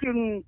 yankin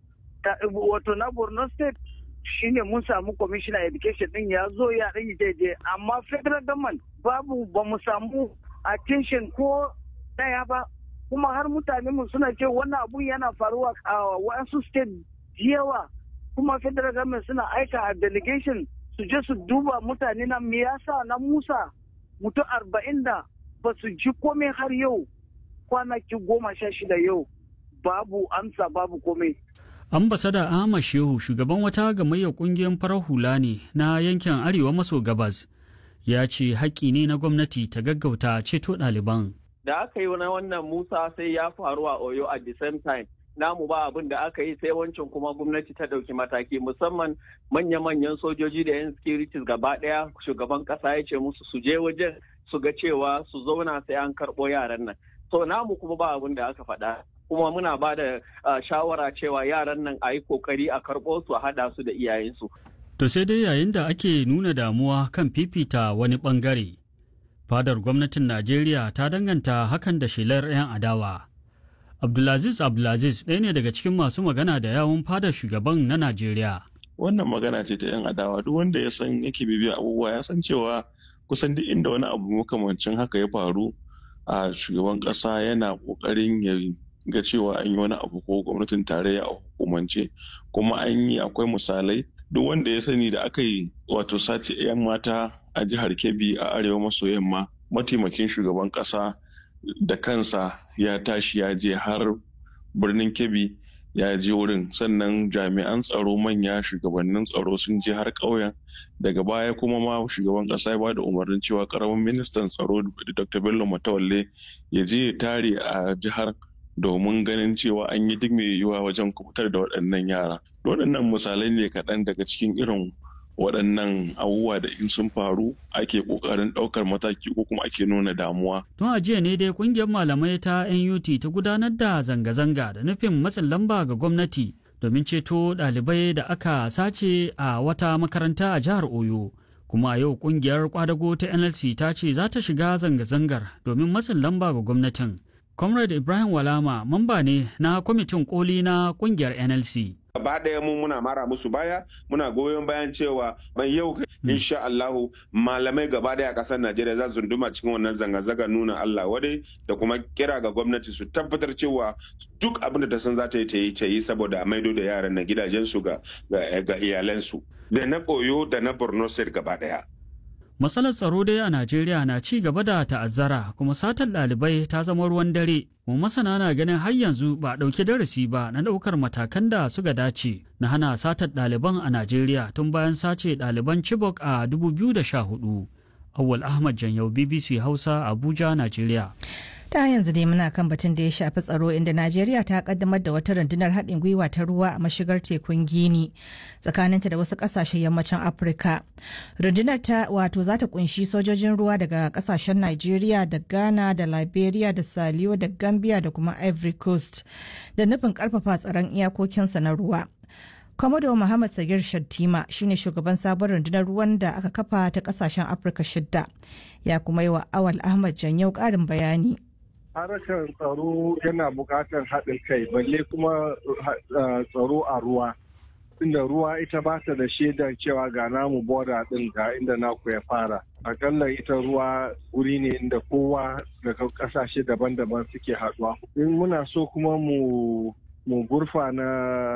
wato na borno state shine mun samu commissioner education din ya zo ya ɗan daidai amma federal government babu ba mu samu attention ko ɗaya ba kuma har mutane mu suna ce wannan abun yana faruwa a wasu state yawa kuma federal government suna aika a delegation su je su duba mutane na me yasa na musa mutum arba'in da ba su ji komai har yau kwanaki goma sha shida yau babu amsa babu komai ambasada ahmad shehu shugaban wata gamayyar kungiyar farar hula ne na yankin arewa maso gabas ya ce haƙƙi ne na gwamnati ta gaggauta ceto ɗaliban da aka yi na wannan musa sai ya faru a oyo at the same time namu ba abin da aka yi sai wancan kuma gwamnati ta ɗauki mataki musamman manya-manyan sojoji da 'yan securities gaba ɗaya shugaban ƙasa ya ce musu su je wajen su ga cewa su zauna sai an karɓo yaran nan so namu kuma ba abin da aka faɗa kuma muna ba da shawara cewa yaran nan a yi kokari a karɓo su a haɗa su da iyayensu. To sai dai yayin da ake nuna damuwa kan fifita wani ɓangare, fadar gwamnatin Najeriya ta danganta hakan da shelar 'yan adawa. Abdulaziz Abdulaziz ɗaya ne daga cikin masu magana da yawun fadar shugaban na Najeriya. Wannan magana ce ta 'yan adawa duk wanda ya san yake bibiya abubuwa ya san cewa kusan duk inda wani abu makamancin haka ya faru a shugaban ƙasa yana ƙoƙarin ya ga cewa an yi wani abu ko gwamnatin tarayya a hukumance kuma an yi akwai misalai duk wanda ya sani da aka yi wato sace 'yan mata a jihar kebbi a arewa maso yamma mataimakin shugaban kasa da kansa ya tashi ya je har birnin kebbi ya je wurin sannan jami'an tsaro manya shugabannin tsaro sun je har ƙauyen daga baya kuma ma shugaban ƙasa ya bada umarnin cewa ƙaramin ministan tsaro dr bello matawalle ya je ya tare a jihar domin ganin cewa an yi duk mai yiwuwa wajen kubutar da waɗannan yara. Waɗannan misalai ne kaɗan daga cikin irin waɗannan abubuwa da in sun faru ake ƙoƙarin ɗaukar mataki ko kuma ake nuna damuwa. Tun a jiya ne dai ƙungiyar malamai ta NUT ta gudanar da zanga-zanga da nufin matsin lamba ga gwamnati domin ceto ɗalibai da aka sace a wata makaranta a jihar Oyo. Kuma a yau ƙungiyar kwadago ta NLC ta ce za ta shiga zanga-zangar domin matsin lamba ga gwamnatin. Comrade Ibrahim Walama mamba ne na kwamitin koli na kungiyar NLC. Gaba ɗaya mu muna mara musu baya muna goyon bayan cewa ban yau insha Allahu malamai gaba ɗaya a ƙasar Najeriya za su duma cikin wannan zanga-zanga nuna Allah wadai da kuma kira ga gwamnati su tabbatar cewa duk abin da ta san za ta yi ta yi ta yi saboda a maido da yaran na gidajensu ga iyalansu da na koyo da na Borno State gaba ɗaya. Matsalar tsaro dai a Najeriya na ci gaba da ta'azzara kuma satar ɗalibai ta zama ruwan dare. Mu masana na ganin har yanzu ba a ɗauki darasi ba na ɗaukar matakan da suka dace na hana satar ɗaliban a Najeriya tun bayan sace ɗaliban Chibok a 2014. Awwal Ahmad Janyau BBC Hausa Abuja, Najeriya. ta yanzu dai muna kan batun da ya shafi tsaro inda najeriya ta kaddamar da wata rundunar haɗin gwiwa ta ruwa a mashigar tekun gini tsakaninta da wasu ƙasashen yammacin afirka rundunar ta wato za ta kunshi sojojin ruwa daga ƙasashen najeriya da ghana da liberia da saliyo da gambia da kuma ivory coast da nufin ƙarfafa tsaron iyakokinsa na ruwa Komodo Muhammad Sagir Shattima shine shugaban sabon rundunar ruwan da aka kafa ta kasashen Afirka shidda ya kuma yi wa Awal Ahmad Janyau ƙarin bayani. harkar tsaro yana buƙatar haɗin kai balle kuma tsaro a ruwa inda ruwa ita ba ta da shaidar cewa ga namu boda ɗin ga inda naku ya fara akalla ita ruwa wuri ne inda kowa daga ƙasashe daban-daban suke haɗuwa in muna so kuma mu mu gurfa na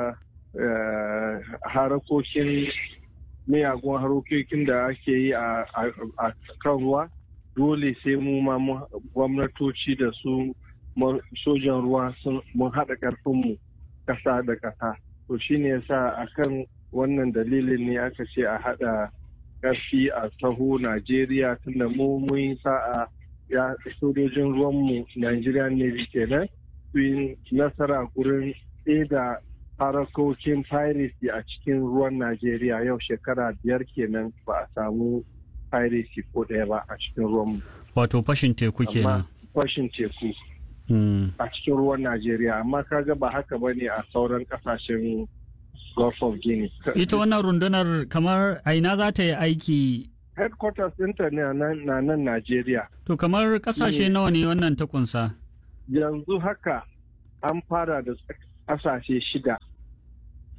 harakokin miyagun harokokin da ake yi a kan ruwa dole sai mu ma gwamnatoci da su sojan ruwa mun haɗa ƙarfinmu ƙasa da ƙasa to shine yasa akan wannan dalilin ne aka ce a haɗa ƙarfi a taho najeriya tunda mu mun sa'a ya sojojin ruwanmu najeriya ne kenan su yi nasara gurin da harakokin piracy a cikin ruwan najeriya yau shekara biyar kenan ba a samu piracy ko ɗaya ba a cikin ruwan Wato fashin teku kenan. fashin teku a cikin ruwan Najeriya amma kaga ba haka ba ne a sauran kasashen Gulf of Guinea. Ita wannan rundunar kamar aina za ta yi aiki Headquarters ɗinta ne na nan Najeriya. To kamar kasashe nawa ne wannan ta kunsa? Yanzu haka an fara da kasashe shida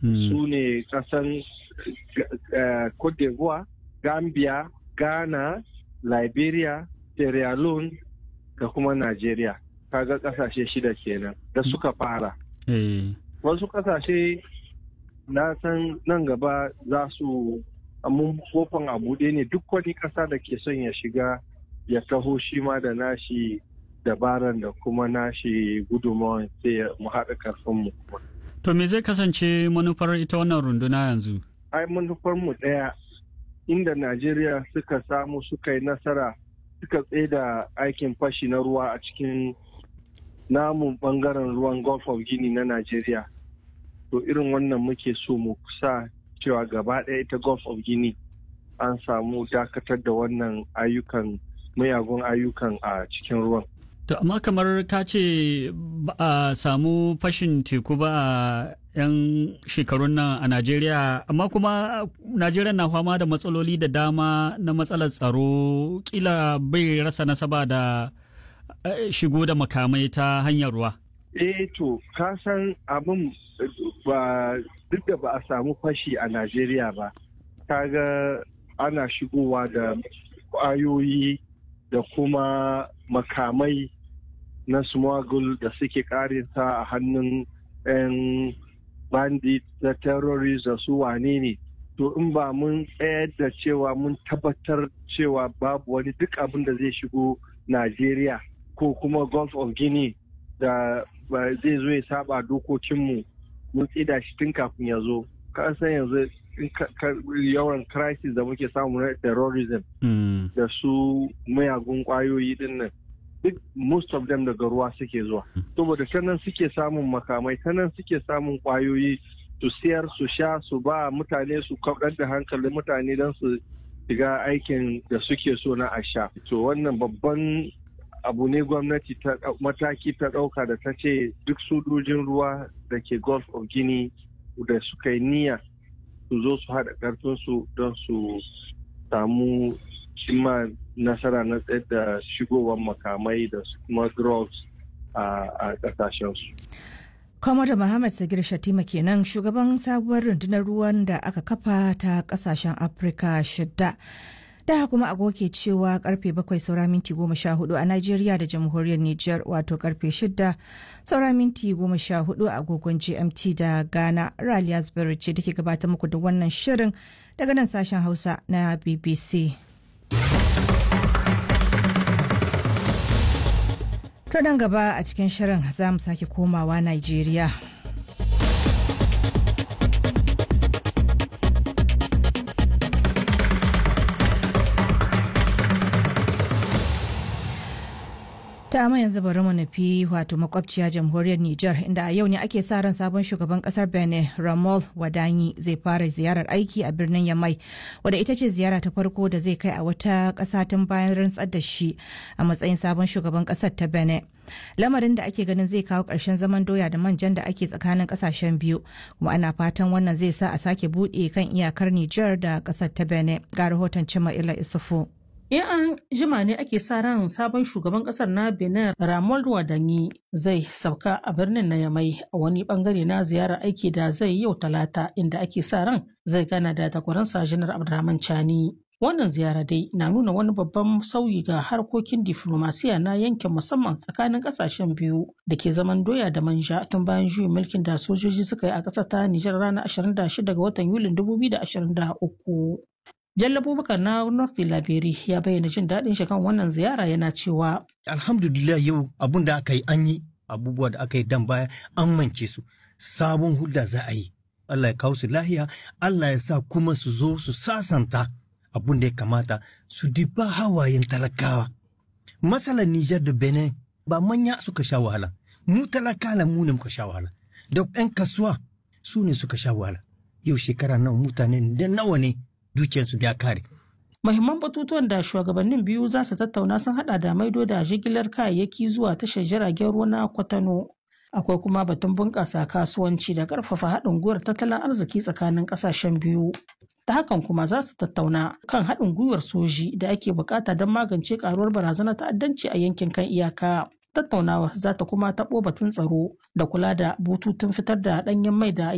su ne kasan Cote d'Ivoire, Gambia, Ghana, Liberia, Sierra Leone da kuma Najeriya. Kaga kasashe shida kenan da suka fara. Wasu kasashe na san nan gaba za su mun kofan a buɗe ne duk wani ƙasa da ke son ya shiga ya taho shi ma da nashi dabaran da kuma nashi gudunmawan sai mu haɗa karfinmu kuma. To me zai kasance manufar ita wannan runduna yanzu? Ai manufar mu ɗaya inda Najeriya suka samu suka yi nasara suka da aikin fashi na ruwa a cikin namun bangaren ruwan Gulf of Guinea na Najeriya. To irin wannan muke so mu sa cewa gaba ɗaya ita Gulf of Guinea an samu dakatar da wannan ayyukan mayagun ayyukan a cikin ruwan. To amma kamar ka ce ba a samu fashin teku ba a 'yan shekarun nan a Najeriya, amma kuma Najeriya na fama da matsaloli da dama na matsalar tsaro kila bai rasa nasaba da shigo da makamai ta hanyar ruwa. Eh to, ka san abin ba duk da ba a samu fashi a Najeriya ba, kaga ana shigowa da ƙwayoyi da kuma makamai na smuggle da suke karinsa a hannun 'yan bandit da terrorist da su wane ne to in ba mun tsayar da cewa mun tabbatar cewa babu wani duk abin da zai shigo Najeriya ko kuma Gulf of Guinea da zai zo ya saba dokokinmu mun tsida shi tun kafin ya zo ka san yanzu yawan crisis da muke samu na terrorism da su mayagun kwayoyi din nan duk most of them daga ruwa suke zuwa saboda ta nan suke samun makamai ta nan suke samun kwayoyi su siyar su sha su ba mutane su kaɗar da hankalin mutane don su shiga aikin da suke so na a sha to wannan babban abu ne gwamnati ta mataki ta ɗauka da ta ce duk sojojin ruwa da ke gulf of guinea da suka yi niyya su zo su haɗa ƙarfinsu don su samu cimma nasara na tsayar da shigowar makamai da kuma drugs a ƙasashensu. Kwamar Muhammad Sagir Shatima kenan shugaban sabuwar rundunar ruwan da aka kafa ta ƙasashen Afirka shidda. da kuma agoke cewa karfe bakwai saura minti goma sha hudu a Najeriya da jamhuriyar Nijar wato karfe shida saura minti goma sha hudu a agogon GMT da Ghana Raliya Zubairu ce da ke gabatar muku da wannan shirin daga nan sashen Hausa na BBC. To nan gaba a cikin shirin za mu sake komawa Najeriya. ta amma yanzu bari mu nufi wato makwabciya jamhuriyar Nijar inda a yau ne ake sa ran sabon shugaban kasar Benin Ramol Wadanyi zai fara ziyarar aiki a birnin Yamai wadda ita ce ziyara ta farko da zai kai a wata ƙasa tun bayan rantsar da shi a matsayin sabon shugaban ƙasar ta Benin. Lamarin da ake ganin zai kawo ƙarshen zaman doya da manjan da ake tsakanin ƙasashen biyu kuma ana fatan wannan zai sa a sake buɗe kan iyakar Nijar da ƙasar ta Benin ga rahoton Cima Ila Isufu. In an jima ne ake sa ran sabon shugaban kasar na Benin Ramon Wadanyi zai sauka a birnin na Yamai a wani bangare na ziyarar aiki da zai yau talata inda ake sa ran zai gana da takwaransa Janar Abdurrahman Chani. Wannan ziyara dai na nuna wani babban sauyi ga harkokin diflomasiya na yankin musamman tsakanin kasashen biyu da ke zaman doya da manja tun bayan juyin mulkin da sojoji suka yi a ƙasar ta Nijar ranar 26 ga watan Yulin 2023. Jalla Abubakar na North Laberi ya bayyana jin daɗin shi kan wannan ziyara yana cewa. Alhamdulillah yau abun da aka yi an yi abubuwa da aka yi dan baya an mance su sabon hulda za a yi. Allah ya kawo su lahiya, Allah ya sa kuma su zo su sasanta abun da ya kamata su diba hawayen talakawa. Masalan Nijar da Benin ba manya suka sha wahala, mu talakala mu ne muka sha wahala, da 'yan kasuwa su ne suka sha wahala. Yau shekara nawa mutane da nawa ne dukiyarsu ya kare. Mahimman batutuwan da shugabannin biyu za su tattauna sun hada da maido da jigilar kayayyaki zuwa tashar jiragen ruwa na Kwatano. Akwai kuma batun bunƙasa kasuwanci da ƙarfafa haɗin gwiwar tattalin arziki tsakanin ƙasashen biyu. Ta hakan kuma za su tattauna kan haɗin gwiwar soji da ake buƙata don magance ƙaruwar barazanar ta'addanci a yankin kan iyaka. Tattaunawar za ta kuma taɓo batun tsaro da kula da bututun fitar da ɗanyen mai da